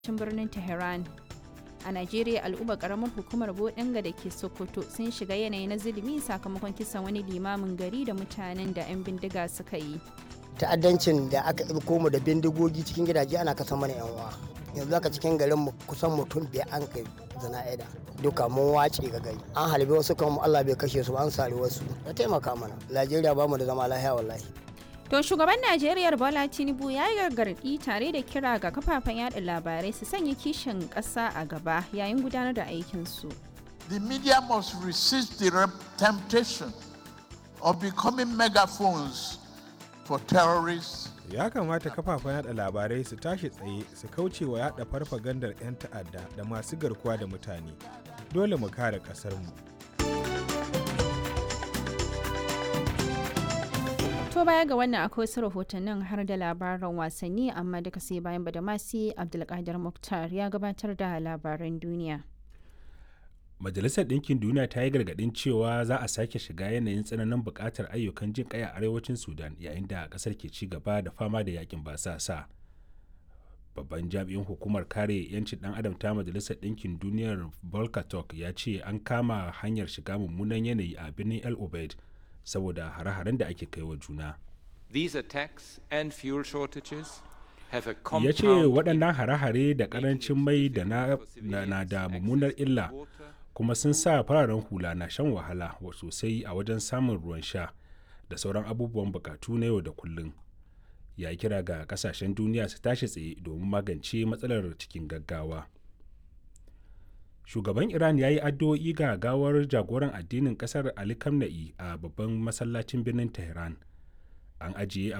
cin birnin Tehran. A Najeriya al'umma karamar hukumar Bodinga da ke Sokoto sun shiga yanayi na zulumi sakamakon kisan wani limamin gari da mutanen da 'yan bindiga suka yi. ta'addancin da aka ɗauko mu da bindigogi cikin gidaje ana kasa mana yan uwa yanzu aka cikin garin mu kusan mutum biyar an kai zana'ida duka mun wace ga gari an halbe wasu kan Allah bai kashe su an sare wasu ya taimaka mana Najeriya ba mu da zama lafiya wallahi To shugaban Najeriya Bola Tinubu ya yi gargaɗi tare da kira ga kafafen yada labarai su sanya kishin ƙasa a gaba yayin gudanar da aikinsu. The media must resist the temptation of becoming megaphones for terrorists. Ya kamata kafafen yada labarai su tashi tsaye su kauce wa yada farfagandar 'yan ta'adda da masu garkuwa da mutane. Dole mu kare ƙasarmu. To baya ga wannan akwai wasu rahotannin har da labaran wasanni amma duka sai bayan badamasi Abdulkadir Muktar ya gabatar da labaran duniya. Majalisar Ɗinkin Duniya ta yi gargaɗin cewa za a sake shiga yanayin tsananin buƙatar ayyukan jin ƙai a arewacin Sudan yayin da ƙasar ke ci gaba da fama da yakin basasa. Babban jami'in hukumar kare 'yancin ɗan adam ta Majalisar Ɗinkin Duniyar Volker Turk ya ce an kama hanyar shiga mummunan yanayi a birnin El Obeid saboda hare-haren da ake kai wa juna. These attacks and fuel shortages have a Ya ce waɗannan hare-hare da ƙarancin mai da na da mummunar illa kuma sun sa fararen hula na shan wahala sosai a wajen samun ruwan sha da sauran abubuwan bukatu na yau da kullum. Ya kira ga kasashen duniya su tashi tsaye domin magance matsalar cikin gaggawa. Shugaban Iran ya yi addu'o'i ga gawar jagoran addinin kasar Ali Khamenei a babban masallacin birnin Tehran. An ajiye